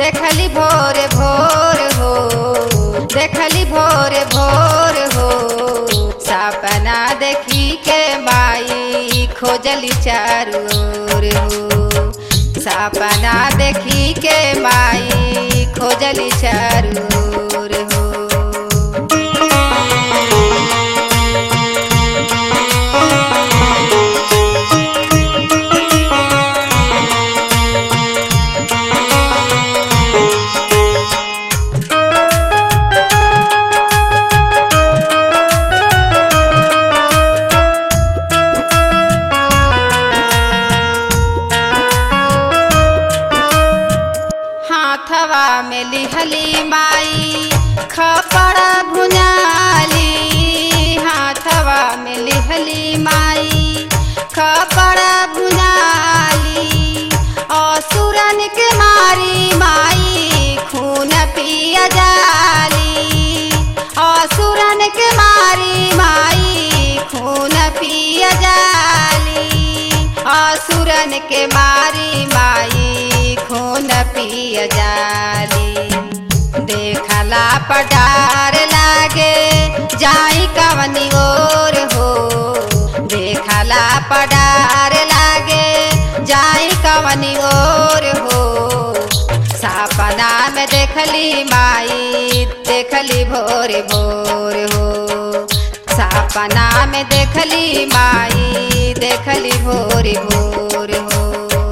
देखली भोर भोर हो देखली भोर भोर हो सपना देखी के माई खोजली चारू ओर हो सपना देखी के माई खोजली चारू ओर हो हाथवा में लिहली माई खपड़ भुनाली हाथवा में लिहली माई खपड़ भुनाली असुरन के मारी माई खून पिया जाली असुरन के मारी माई खून पिया जाली असुरन के मारी माई खून पिय जाली देखला पडार लागे जाई कवनी ओर हो देखला पडार लागे जाई कवनी ओर हो सपना में देखली माई देखली भोर भोर हो सपना में देखली माई देखली भोर भोर हो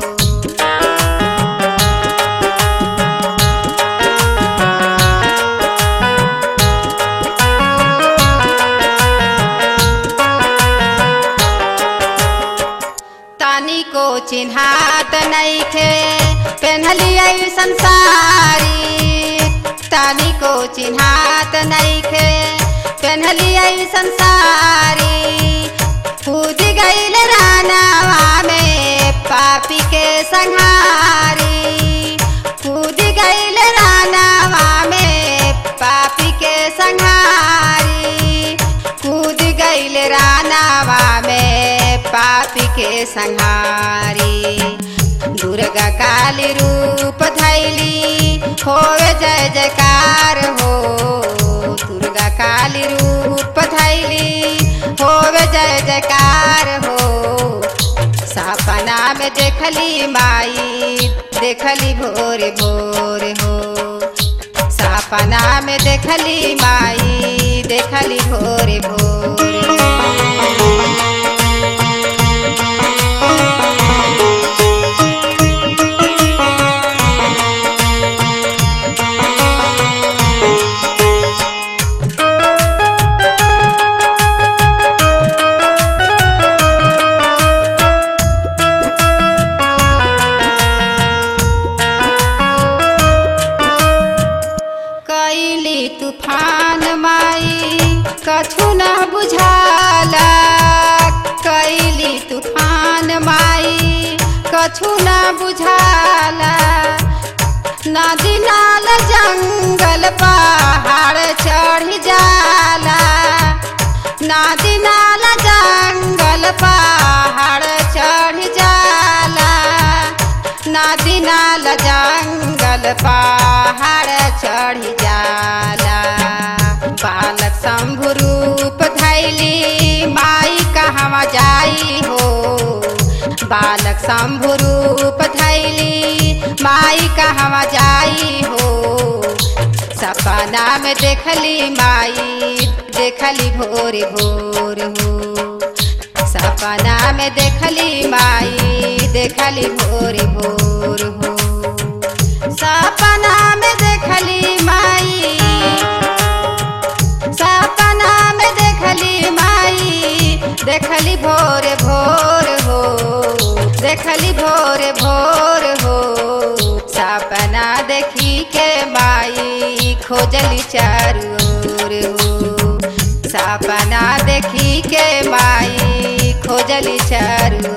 तानी को चिन्हात नैखे पेन्हली संसारी तानी को चिन्हात नैखे पेन्हली संसारी कूद गईल रानावा में पापी के संहारी कूद गईल रानावा में पापी के संहारी कूद गईल रानावा में पापी के संहारी दुर्गा काली रूप धैली होवे जय जयकार हो दुर्गा काली रूप धैली होवे जय जयकार हो सपना में देखली माई देखली भोर भोर हो सपना में देखली माई देखली भोर भोर हो कैली तूफान माई कछु न बुझाला कैली तूफान माई कछु न बुझाला नदी नाल जंगल पहाड़ चढ़ जाला नदी नाल जंगल पहाड़ चढ़ जाला नदी नाल जंगल पहाड़ चढ़ जाला बालक शंभु रूप धैली माई कहवा जाई हो बालक शंभु रूप धैली माई कहवा जाई हो सपना में देखली माई देखली भोर भोर हो सपना में देखली माई देखली भोर भोर हो सपना में देखली माई सपना में देखली माई देखली भोर भोर हो देखली भोर भोर हो सपना देखी के माई खोजली चारू ओर हो सपना देखी के माई खोजली चारू